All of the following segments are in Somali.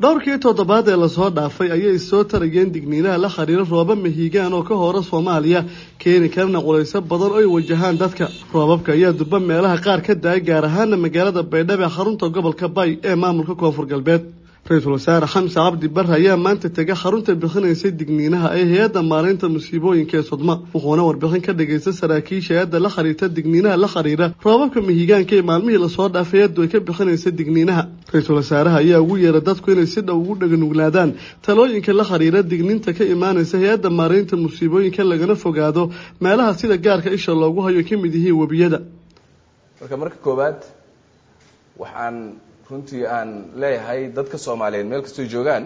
dhowrkii toddobaad ee lasoo dhaafay ayay soo tarayeen digniinaha la xiriira rooba mahiigaan oo ka hora soomaaliya keeni karana culayso badan oo ay wajahaan dadka roobabka ayaa durba meelaha qaar ka da-ay gaar ahaana magaalada baydhabo ee xarunta gobolka bay ee maamulka koonfur galbeed ra-iisul wasaare xamse cabdi barre ayaa maanta tegay xarunta bixinaysay digniinaha ee hay-adda maareynta musiibooyinka ee sudma wuxuuna warbixin ka dhagaystay saraakiisha hay-adda la xiriirta digniinaha la xiriira roobabka mahiigaanka ee maalmihii lasoo dhaafay hay-addu ay ka bixinaysay digniinaha ra-iisul wasaaraha ayaa ugu yeeray dadku inay si dhow ugu dhaganuglaadaan talooyinka la xiriira digniinta ka imaanaysa hay-adda maareynta musiibooyinka lagana fogaado meelaha sida gaarka isha loogu hayo ka mid yihiin webiyada marka marka koowaad waxaan runtii aan leeyahay dadka soomaaliyeed meel kastoo joogaan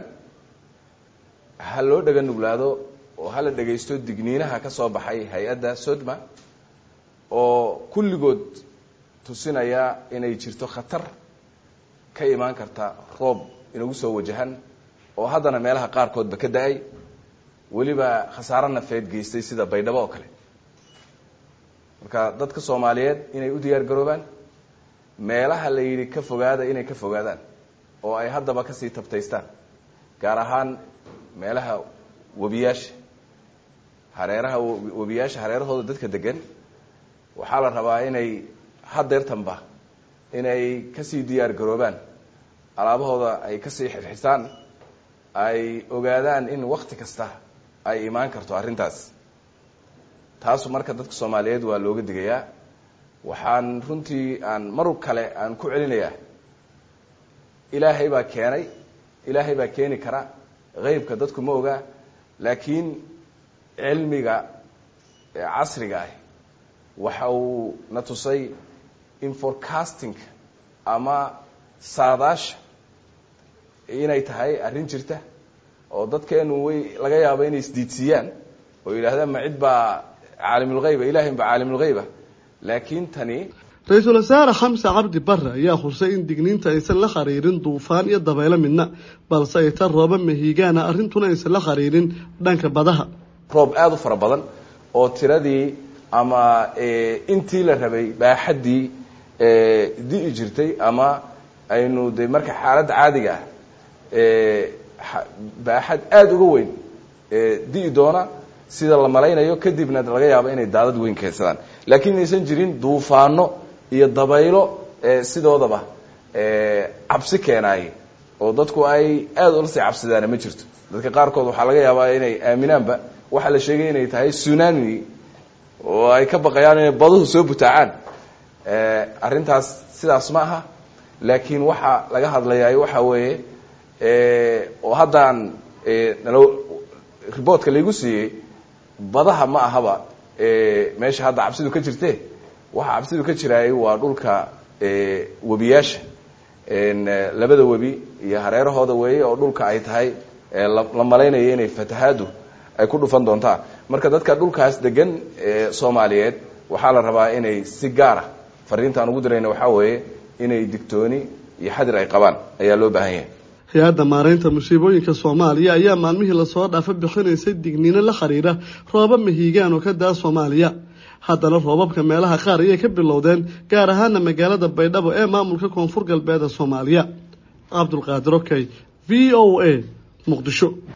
ha loo dhaga nuglaado oo hala dhagaysto digniinaha ka soo baxay hay-adda sodma oo kulligood tusinaya inay jirto khatar ka imaan karta roob inagu soo wajahan oo haddana meelaha qaarkoodba ka da-ay weliba khasaaro nafeed geystay sida baydhabo oo kale marka dadka soomaaliyeed inay u diyaar garoobaan meelaha la yidhi ka fogaada inay ka fogaadaan oo ay haddaba kasii tabtaystaan gaar ahaan meelaha webiyaasha hareeraha webiyaasha hareerahooda dadka degan waxaa la rabaa inay hadeertanba inay kasii diyaar garoobaan alaabahooda ay kasii xirxisaan ay ogaadaan in wakti kasta ay imaan karto arrintaas taasu marka dadka soomaaliyeed waa looga digayaa waxaan runtii aan mar kale aan ku celinayaa ilaahay baa keenay ilaahay baa keeni kara qeybka dadku ma ogaa laakiin cilmiga casriga ah waxa uu na tusay in forecasting ama saadaasha inay tahay arrin jirta oo dadkeenu way laga yaabo inay isdiidsiiyaan oo yidhaahdaan ma cid baa caalimulheyba ilahin baa caalimulheyba laakiin tani ra-iisul wasaare xamse cabdi barre ayaa xusay in digniinta aysan la xiriirin duufaan iyo dabaylo midna balse ay tan rooba mahiigaana arrintuna aysan la xiriirin dhanka badaha roob aada u fara badan oo tiradii ama intii la rabay baaxaddii di'i jirtay ama aynu de marka xaaladda caadiga ah baaxad aada uga weyn di'i doona sida la malaynayo kadibna laga yaabo inay daadad weyn keensadaan laakiin inaysan jirin duufaano iyo dabaylo sidoodaba cabsi keenaaye oo dadku ay aada ula sii cabsidaana ma jirto dadka qaarkood waxaa laga yaabaa inay aaminaanba waxaa la sheegay inay tahay sunami oo ay ka baqayaan inay baduhu soo butaacaan arrintaas sidaas ma aha laakiin waxaa laga hadlayaa waxa weeye oo haddaan nalo riboortka laygu siiyey badaha ma ahaba meesha hadda cabsidu ka jirte waxa cabsidu ka jiraayay waa dhulka webiyaasha labada webi iyo hareerahooda weeye oo dhulka ay tahay la malaynayo inay fatahaadu ay ku dhufan doontaa marka dadka dhulkaas degan soomaaliyeed waxaa la rabaa inay si gaara fariintaan ugu dirayna waxaa weeye inay digtooni iyo xadir ay qabaan ayaa loo baahan yahay hay-adda maareynta musiibooyinka soomaaliya ayaa maalmihii lasoo dhaafa bixinaysay digniino la xiriira rooba mahiigaan oo ka daa soomaaliya haddana roobabka meelaha qaar ayay ka bilowdeen gaar ahaana magaalada baydhabo ee maamulka koonfur galbeed ee soomaaliya cabdulqaadir okey v o a muqdisho